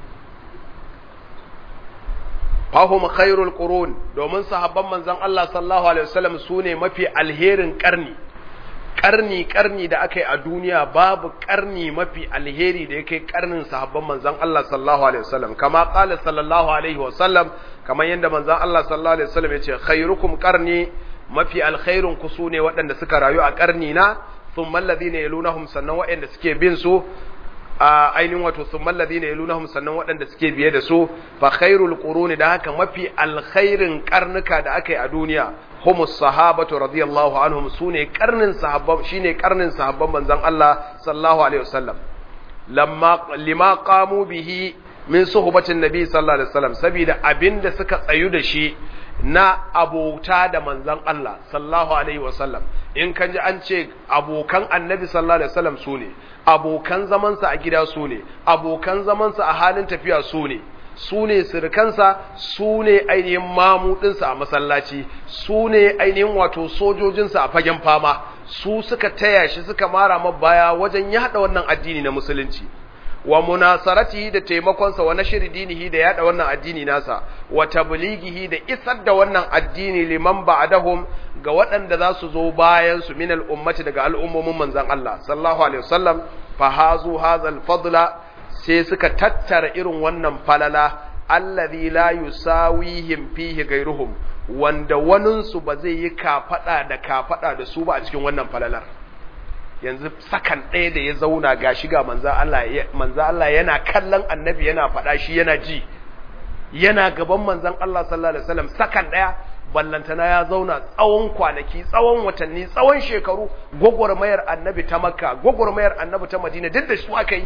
fahum khairul qurun domin sahabban manzon Allah sallallahu alaihi wasallam sune mafi alherin karni karni karni da aka yi a duniya babu karni mafi alheri da yake karnin sahabban manzon Allah sallallahu alaihi wasallam kama qala sallallahu alaihi wasallam kamar yadda manzon Allah sallallahu alaihi wasallam ya ce khairukum qarni mafi alkhairun ku sune waɗanda suka rayu a ƙarni na thumma alladhina yalunahum sannan waɗanda suke bin su a ainihin wato thumma alladhina yalunahum sannan waɗanda suke biye da su fa khairul quruni da haka mafi alkhairin karnuka da aka yi a duniya humus sahabatu radiyallahu anhum sune karnin sahabban shine karnin sahabban manzon Allah sallallahu alaihi wasallam lamma lima qamu bihi min suhbatin nabi sallallahu alaihi wasallam saboda abinda suka tsayu da shi na abota da manzan Allah sallallahu alaihi wasallam in kan ji an ce abokan annabi sallallahu alaihi wasallam su ne abokan zamansa a gida su ne abokan zamansa a halin tafiya su ne su ne sirkansa su ne ainihin mamudinsa a masallaci su ne ainihin wato sojojinsa a fagen fama su suka taya shi suka mara ma baya wajen yada wannan addini na musulunci wa munasaratihi da taimakonsa wa nashri dinihi da yada wannan addini nasa wa tablighihi da isar da wannan addini liman ba'dahum ga waɗanda za su zo bayan su min al'ummati daga al'ummomin manzon Allah sallallahu alaihi wasallam fa hazu hazal fadla sai suka tattara irin wannan falala allazi la yusawihim fihi gairuhum wanda waninsu ba zai yi kafada da kafada da su ba a cikin wannan falalar yanzu sakan ɗaya da ya zauna ga shiga manza Allah manza Allah yana kallon annabi yana faɗa shi yana ji yana gaban manzan Allah sallallahu alaihi wasallam sakan ɗaya ballantana ya zauna tsawon kwanaki tsawon watanni tsawon shekaru gwagwarmayar annabi ta makka gwagwarmayar annabi ta madina duk da su aka yi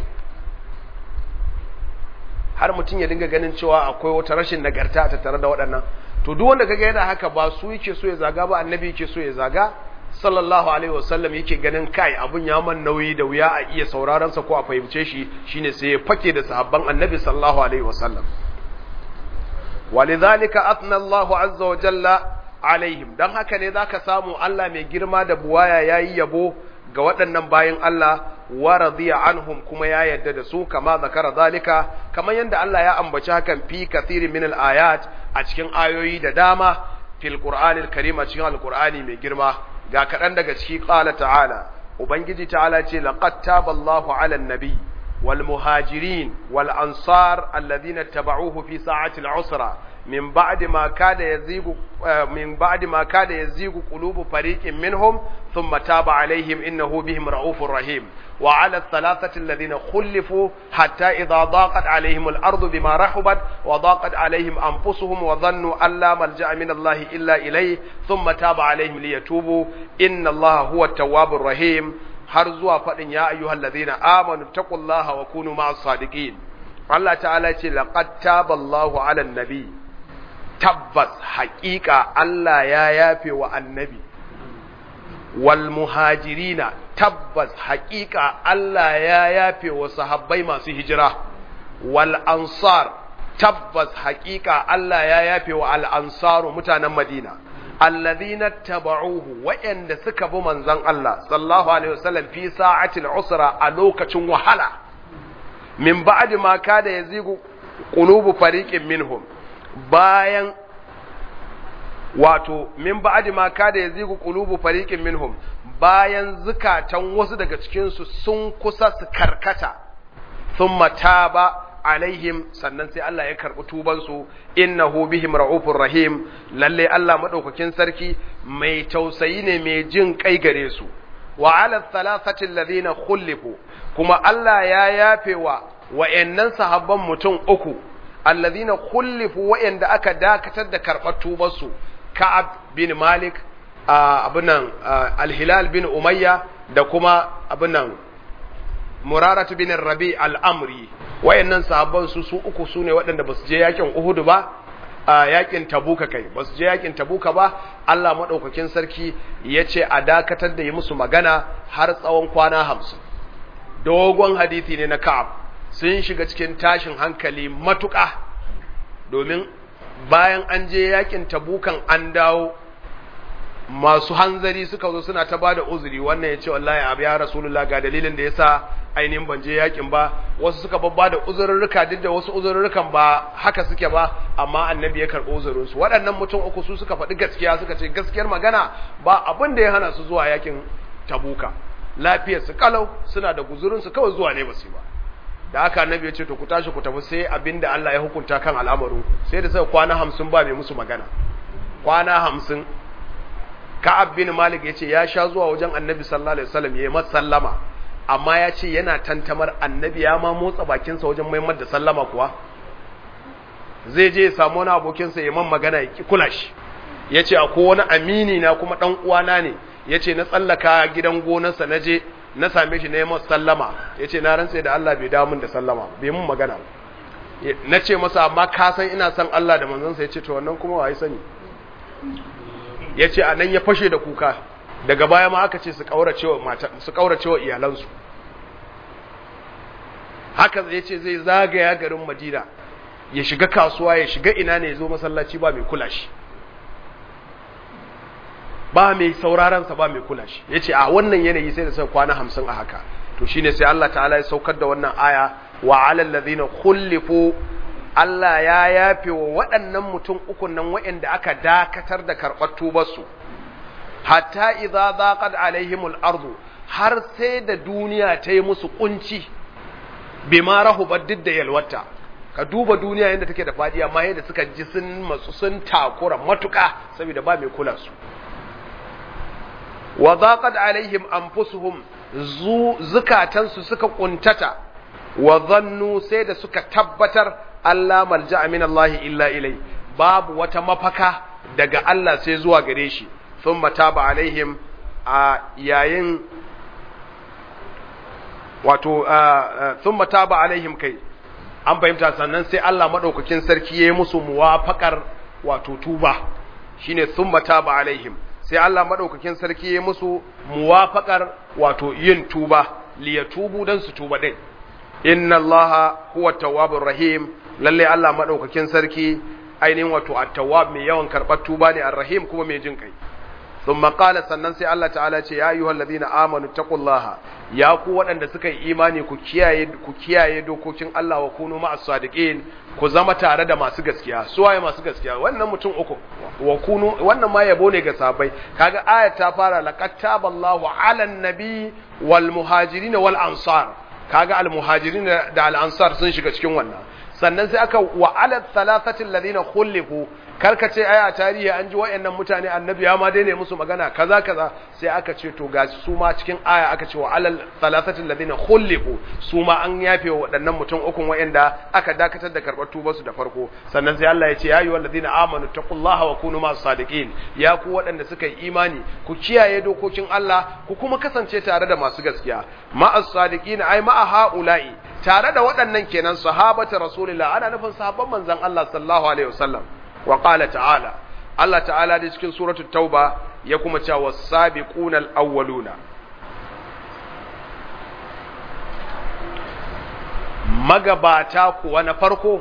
har mutum ya dinga ganin cewa akwai wata rashin nagarta a tattare da waɗannan to duk wanda kaga yana haka ba su yake so ya zaga ba annabi yake so ya zaga sallallahu alaihi wasallam yake ganin kai abun ya man nauyi da wuya a iya sauraron sa ko a fahimce shi shine sai ya fake da sahabban annabi sallallahu alaihi wasallam walidhalika athna Allahu azza wa jalla alaihim dan haka ne zaka samu Allah mai girma da buwaya yayi yabo ga waɗannan bayin Allah wa radiya anhum kuma ya yadda da su kama zakara zalika kamar yadda Allah ya ambaci hakan fi kathirin min al-ayat a cikin ayoyi da dama fil qur'anil karim a cikin alqur'ani mai girma ga kaɗan daga ciki qala ta'ala ubangiji ta'ala ce laqad taballahu 'alan nabi wal muhajirin wal ansar alladhina tabauhu fi sa'ati al-usra min ba'di ma kada yazigu min ba'di ma kada yazigu qulubu fariqin minhum thumma taba 'alayhim innahu bihim ra'ufur rahim وعلى الثلاثة الذين خلفوا حتى إذا ضاقت عليهم الأرض بما رحبت وضاقت عليهم أنفسهم وظنوا أن لا ملجأ من الله إلا إليه ثم تاب عليهم ليتوبوا إن الله هو التواب الرحيم هرزوا فإن يا أيها الذين آمنوا اتقوا الله وكونوا مع الصادقين الله تعالى لقد تاب الله على النبي تبت حقيقة الله يا يافي والنبي walmuhajirina tabbas haƙiƙa Allah ya yafe wa sahabbai masu hijira wal ansar tabbas haƙiƙa Allah ya yafe wa al ansaru mutanen Madina alladhina taba'uhu wa'anda suka bi manzon Allah sallallahu alaihi wasallam fi sa'atil usra a lokacin wahala min ba'di ma kada yazigu qulubu fariqin minhum bayan wato min ba'di ma kada yazigu qulubu fariqin minhum bayan zukatan wasu daga cikin su sun kusa su karkata thumma taba alaihim sannan sai Allah ya karbi tuban su innahu bihim raufur rahim lalle Allah madaukakin sarki mai tausayi ne mai jin kai gare su wa ala thalathati alladhina khulifu kuma Allah ya yafewa wa'annan sahabban mutum uku alladhina khulifu wa'anda aka dakatar da karbar tubar su Ka'ab bin Malik abunan Al-Hilal bin Umayya da kuma abunan Muraratu bin Rabi al-Amri wayannan sahabban su su uku sune waɗanda basu je yakin Uhud ba yakin Tabuka kai basu je yakin Tabuka ba Allah madaukakin sarki yace a dakatar da yi musu magana har tsawon kwana 50 dogon hadisi ne na Ka'ab sun shiga cikin tashin hankali matuƙa domin bayan an je yakin tabukan an dawo masu hanzari suka zo suna ta bada uzuri wannan ya ce wallahi abu ya rasulullah ga dalilin da yasa ainihin ban je yakin ba wasu suka babba da uzurrurruka duk da wasu uzurrurrukan ba haka suke ba amma annabi ya karɓi uzurin su waɗannan mutum uku su suka faɗi gaskiya suka ce gaskiyar magana ba abin da ya hana su zuwa yakin tabuka lafiyar su kalau suna da guzurin su kawai zuwa ne ba su ba da haka annabi ya ce to ku tashi ku tafi sai abinda Allah ya hukunta kan al'amarin sai da sai kwana hamsin ba mai musu magana kwana hamsin Ka'ab bin Malik ya ce ya sha zuwa wajen annabi sallallahu alaihi wasallam ya yi masa sallama amma ya ce yana tantamar annabi ya ma motsa bakinsa wajen maimar da sallama kuwa zai je ya samu wani abokinsa ya man magana ya kula shi ya ce akwai wani amini na kuma ɗan uwana ne ya ce na tsallaka gidan gonarsa na je na same shi na yi masa sallama ya ce na rantse da Allah bai damun da sallama bai mun magana na ce masa amma ka san ina san Allah da manzansa ya ce to wannan kuma wa sani ya ce a nan ya fashe da kuka daga baya ma aka ce su ƙaurace wa iyalansu haka ya ce zai zagaya garin madina ya shiga kasuwa ya shiga ina ne ya zo masallaci ba mai kula shi ba mai sauraron sa ba mai kula shi yace a wannan yanayi sai da sai kwana 50 a haka to shine sai Allah ta'ala ya saukar da wannan aya wa 'alal ladhina khulifu Allah ya yafe wa waɗannan mutum ukun nan waɗanda aka dakatar da karɓar tubarsu hatta idza zaqat alaihimul ardu har sai da duniya ta yi musu kunci bima rahubat duk da yalwata ka duba duniya yadda take da fadi amma yadda suka ji sun matsu sun takura matuka saboda ba mai kula su wa zaqat alaihim anfusuhum zu zukatansu suka kuntata wa zannu sai da suka tabbatar Allah malja'a min Allah illa ilai babu wata mafaka daga Allah sai zuwa gare shi thumma taba alaihim a yayin wato thumma taba alaihim kai an fahimta sannan sai Allah madaukakin sarki yayi musu muwafaqar wato tuba shine thumma taba alaihim sai Allah madaukakin sarki yayi musu muwafaqar wato yin tuba liyatubu dan su tuba din inna allaha huwa tawwabur rahim lalle Allah madaukakin sarki ainihin wato at-tawwab mai yawan karbar tuba ne ar-rahim kuma mai jin kai thumma qala sannan sai Allah ta'ala ce ya ayyuhal ladina amanu taqullaha ya ku waɗanda suka yi imani ku kiyaye ku kiyaye dokokin Allah wa kunu ma'as sadiqin ku zama tare da masu gaskiya su waye masu gaskiya wannan mutum uku wa kunu wannan ma yabo ne ga sahabbai kaga ayat ta fara laqad taballahu 'alan nabi wal muhajirin wal ansar kaga al muhajirin da al ansar sun shiga cikin wannan sannan sai aka wa ala thalathati alladhina khulifu karka ce ai a tarihi an ji wayannan mutane annabi ya ma daina musu magana kaza kaza sai aka ce to ga su ma cikin aya aka ce wa ala thalathati alladhina khulifu su ma an yafe wa waɗannan mutum ukun wayanda aka dakatar da karɓar tuba su da farko sannan sai Allah ya ce ya ayyuhal ladina amanu taqullaha wa kunu ma'as sadiqin ya ku waɗanda suka yi imani ku kiyaye dokokin Allah ku kuma kasance tare da masu gaskiya ma'as sadiqin ai ma'a haula'i tare da waɗannan kenan sahabata rasulullah ana nufin sahabban manzon Allah sallallahu alaihi wasallam wa qala ta'ala Allah ta'ala da cikin suratul tauba ya kuma cewa was-sabiquna al-awwaluna magabata kuwa na farko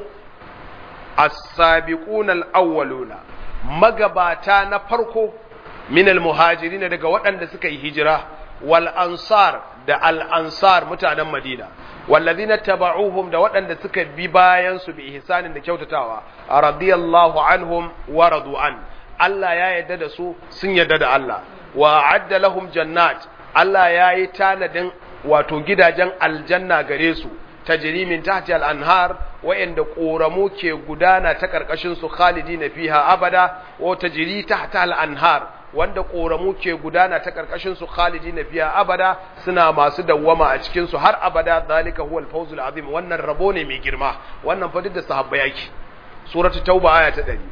as-sabiquna al-awwaluna magabata na farko min al-muhajirin daga waɗanda suka yi hijira wal ansar da al ansar mutanen Madina wallazina taba'uhum da waɗanda suka bi bayan su bi ihsanin da kyautatawa radiyallahu anhum wa radu an Allah ya yarda da su sun yarda da Allah wa adda lahum jannat Allah ya yi tanadin wato gidajen aljanna gare su tajri min tahti al-anhar wa'inda ƙoramu ke gudana ta ƙarƙashin su khalidina fiha abada wa tajri tahta al-anhar wanda ƙoramu ke gudana ta ƙarƙashin su khalidi na fiya abada suna masu dawwama a cikin su har abada zalika huwa al-fawzul azim wannan rabo ne mai girma wannan fa duk da sahabbai yake suratu tauba aya ta 100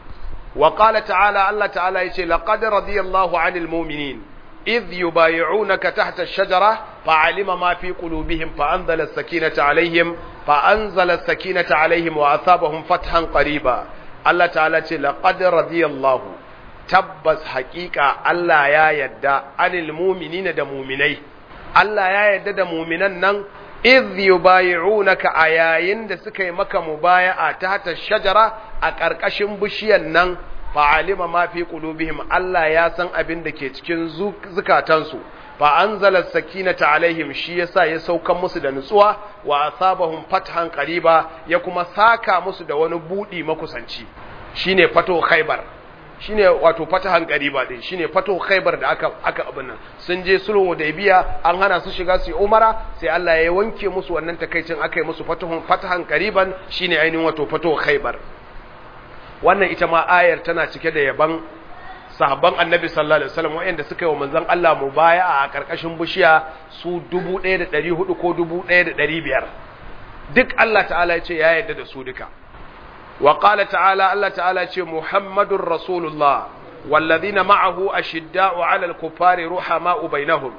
wa qala ta'ala Allah ta'ala yace laqad radiyallahu 'anil mu'minin idh yubay'unaka tahta ash-shajara fa'alima ma fi qulubihim fa anzala as-sakinata 'alayhim fa anzala as-sakinata 'alayhim wa asabahum fathan qariba Allah ta'ala ce laqad radiyallahu tabbas haƙiƙa Allah ya yadda anil muminina da muminai Allah ya yadda da muminan nan idh yubayi'unaka a yayin da suka yi maka mubaya'a ta hata shajara a ƙarƙashin bishiyar nan fa'alima ma fi qulubihim Allah ya san abin da ke cikin zukatansu fa anzala sakinata alaihim shi yasa ya saukan musu da nutsuwa wa asabahum fathan qariba ya kuma saka musu da wani budi makusanci shine fato khaybar shine wato fatahan qariba din shine fato khaybar da aka aka abin nan sun je sulhu hudaybiya an hana su shiga su umara sai Allah ya wanke musu wannan takaicin aka yi musu fatahan fatahan qariban shine ainihin wato fato khaybar wannan ita ma ayar tana cike da yaban sahabban annabi sallallahu alaihi wasallam wayanda suka yi wa manzon Allah mubaya'a a karkashin bishiya su 1400 ko 1500 duk Allah ta'ala ya ce ya yarda da su duka وقال تعالى الله تعالى محمد رسول الله والذين معه أشداء على الكفار رحماء بينهم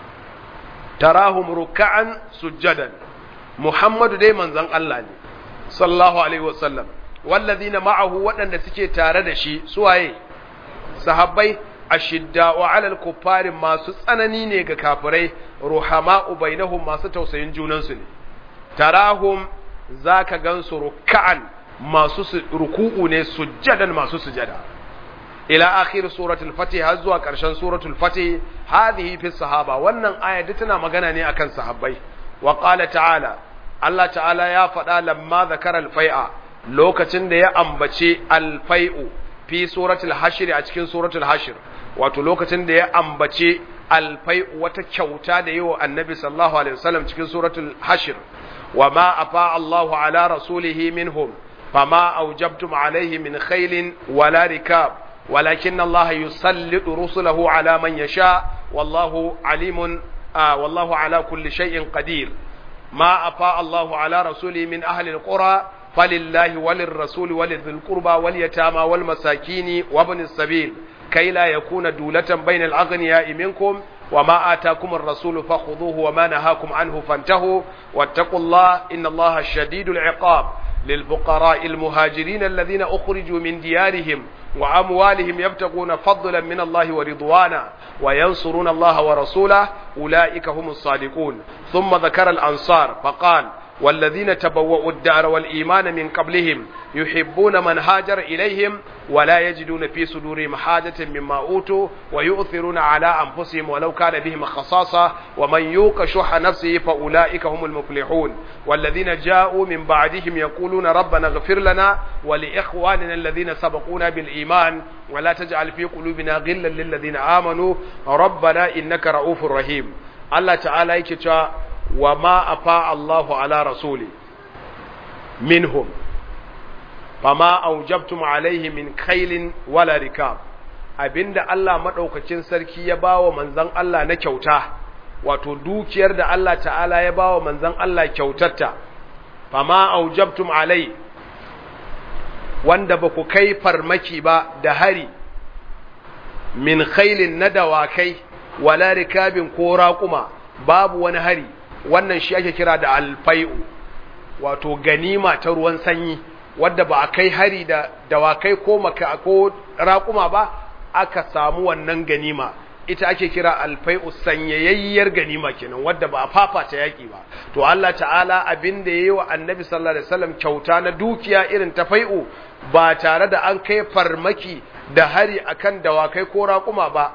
تراهم ركعا سجدا محمد دي من زن الله صلى الله عليه وسلم والذين معه وأن سكي تارد شي سواي صحابي أشداء على الكفار ما سسأنني نيغا كافري رحماء بينهم ما ستوسين جونسني تراهم ذاك غنس ركعا masu ruku'u ne sujjadan masu sujada ila akhir suratul fatih har zuwa karshen suratul fatih hadhihi fi sahaba wannan aya duk tana magana ne akan sahabbai wa qala ta'ala Allah ta'ala ya faɗa lamma zakara al-fai'a lokacin da ya ambace al-fai'u fi suratul hashr a cikin suratul hashr wato lokacin da ya ambace al-fai'u wata kyauta da yi wa annabi sallallahu alaihi wasallam cikin suratul hashr wa ma afa Allahu ala rasulihi minhum fama aujabtum alaihi min khailin wala rikab ولكن الله يسلط رسله على من يشاء والله عليم آه والله على كل شيء قدير ما أفاء الله على رسوله من أهل القرى فلله وللرسول ولذي القربى واليتامى والمساكين وابن السبيل كي لا يكون دولة بين الأغنياء منكم وما آتاكم الرسول فخذوه وما نهاكم عنه فانتهوا واتقوا الله إن الله شديد العقاب للفقراء المهاجرين الذين أخرجوا من ديارهم وأموالهم يبتغون فضلا من الله ورضوانا وينصرون الله ورسوله أولئك هم الصادقون ثم ذكر الأنصار فقال والذين تبوأوا الدار والإيمان من قبلهم يحبون من هاجر إليهم ولا يجدون في صدورهم حاجة مما أوتوا ويؤثرون على أنفسهم ولو كان بهم خصاصة ومن يوق شح نفسه فأولئك هم المفلحون والذين جاءوا من بعدهم يقولون ربنا اغفر لنا ولإخواننا الذين سبقونا بالإيمان ولا تجعل في قلوبنا غلا للذين آمنوا ربنا إنك رؤوف رحيم الله تعالى يكتب وما أفاء الله على رسوله منهم فما أوجبتم عليه من خيل ولا ركاب abinda Allah madaukakin sarki ya bawa manzon Allah na kyauta wato dukiyar da Allah ta'ala ya bawa manzon Allah kyautarta fama aujabtum alai wanda ba ku kai farmaki ba da hari min khailin na dawakai wala rikabin ko raƙuma babu wani hari wannan shi ake kira da alfai'u wato ganima ta ruwan sanyi wadda ba a kai hari da dawakai ko maka ko raƙuma ba aka samu wannan ganima ita ake kira alfai'u sanyayayyar ganima kenan wadda ba a fafata yaƙi ba to Allah ta'ala abin da yayi wa annabi sallallahu alaihi wasallam kyauta na dukiya irin ta fai'u ba tare da an kai farmaki da hari akan dawakai ko raƙuma ba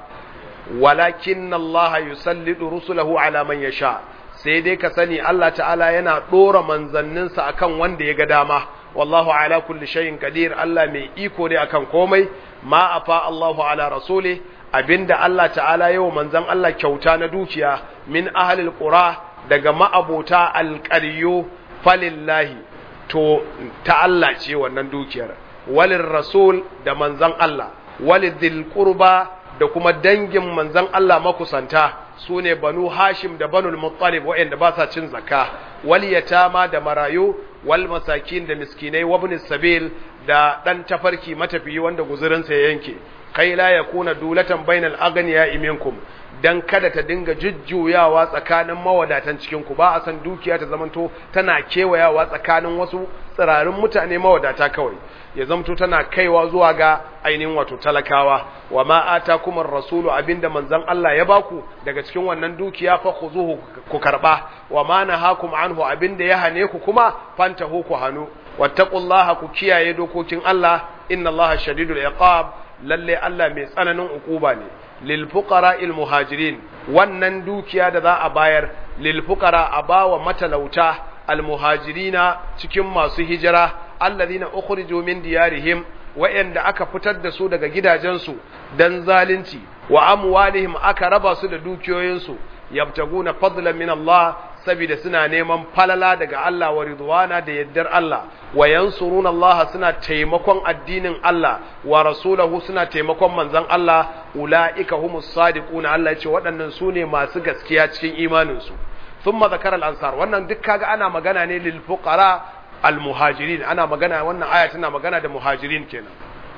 walakin Allah yusallidu rusulahu ala man yasha sai dai ka sani Allah ta'ala yana ɗora manzanninsa akan wanda ya ga dama wallahu ala kulli shay'in qadir Allah mai iko ne akan komai ma afa Allahu ala rasuli abinda Allah ta'ala yau manzan Allah kyauta na dukiya min ahlil qura daga ma'abota alqaryo falillahi to ta Allah ce wannan dukiyar walin rasul da manzan Allah walidil qurba da kuma dangin manzan Allah makusanta su ne banu hashim da banu muttalib waɗanda ba sa cin zakka wal yatama da marayu wal masakin da miskinai wa ibn sabil da dan tafarki matafiyi wanda guzurinsa ya yanke kai la yakuna dulatan bainal aghniya minkum dan kada ta dinga jujjuyawa tsakanin mawadatan cikin ku ba a san dukiya ta zamanto tana kewayawa tsakanin wasu tsirarin mutane mawadata kawai ya zamto tana kaiwa zuwa ga ainihin wato talakawa wa ma atakum ar-rasulu abinda manzon Allah ya baku daga cikin wannan dukiya fa khuzuhu ku karba wa ma nahakum anhu abinda ya hane ku kuma fantahu ku hanu wattaqullaha ku kiyaye dokokin Allah inna Allaha shadidul iqab lalle Allah mai tsananin ukuba ne lil fuqara'il muhajirin wannan dukiya da za a bayar lil fuqara a bawa matalauta al muhajirina cikin masu hijira alladhina ukhriju min diyarihim wa'anda aka fitar da su daga gidajensu dan zalunci wa amwalihim aka raba su da dukiyoyinsu yabtaguna fadlan min Allah saboda suna neman falala daga Allah wa ridwana da yaddar Allah wa yansuruna Allah suna taimakon addinin Allah wa rasulahu suna taimakon manzon Allah ulaika humus sadiquna Allah ya ce waɗannan su ne masu gaskiya cikin imaninsu thumma zakara al-ansar wannan duk kaga ana magana ne lil fuqara al-muhajirin ana magana wannan aya tana magana da muhajirin kenan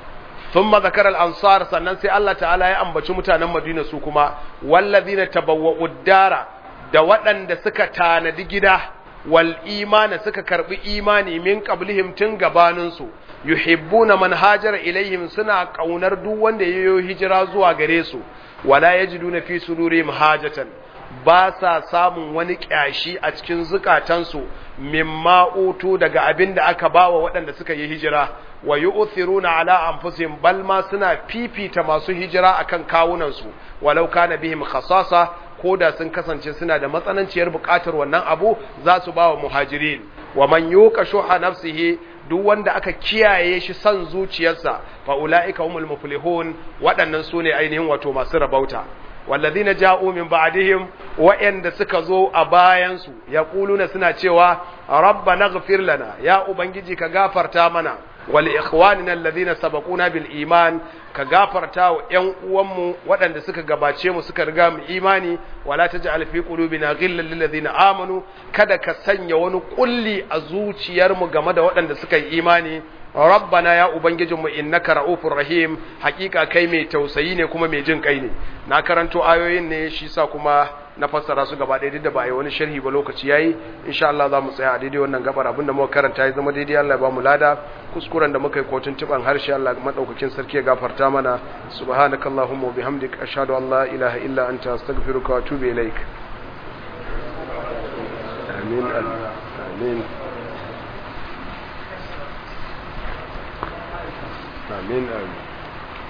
thumma zakara al-ansar sannan sai Allah ta'ala ya ambaci mutanen Madina su kuma wallazina tabawwa'u dara da waɗanda suka tanadi gida wal imana suka karbi imani min qablihim tun gabanin su yuhibbuna man hajara ilaihim suna kaunar duk wanda yayo hijira zuwa gare su wala yajiduna fi sudurihim hajatan ba sa samun wani kyashi a cikin zukatansu mimma utu daga abin da aka bawa waɗanda suka yi hijira wa yu'thiruna ala anfusihim bal ma suna fifita masu hijira akan kawunansu walau kana bihim khasasa ko da sun kasance suna da matsananciyar buƙatar wannan abu za su bawa muhajirin wa man yuqa shuha nafsihi duk wanda aka kiyaye shi son zuciyarsa fa ulaika humul muflihun waɗannan sune ainihin wato masu rabauta wallazina ja'u min ba'dihim wa'anda suka zo a bayan su yaquluna suna cewa rabbana ighfir lana ya ubangiji ka gafarta mana wal ikhwanina alladhina sabaquna bil iman ka gafarta wa ƴan uwanmu waɗanda suka gabace mu suka riga mu imani wala taj'al fi qulubina ghillan lil ladina amanu kada ka sanya wani kulli a zuciyarmu game da waɗanda suka yi imani rabbana ya ubangijinmu innaka ra'ufur rahim hakika kai mai tausayi ne kuma mai jin kai ne na karanto ayoyin ne shi sa kuma na fassara su gaba ɗaya duk da ba a yi wani sharhi ba lokaci yayi insha Allah za mu tsaya a daidai wannan gabar abinda muka karanta ya zama daidai Allah ya ba mu lada kuskuren da muka yi kotun tuban harshe Allah madaukakin sarki ya gafarta mana subhanakallahumma wa bihamdik ashhadu an la ilaha illa anta astaghfiruka wa atubu ilaik amin amin آمين آمين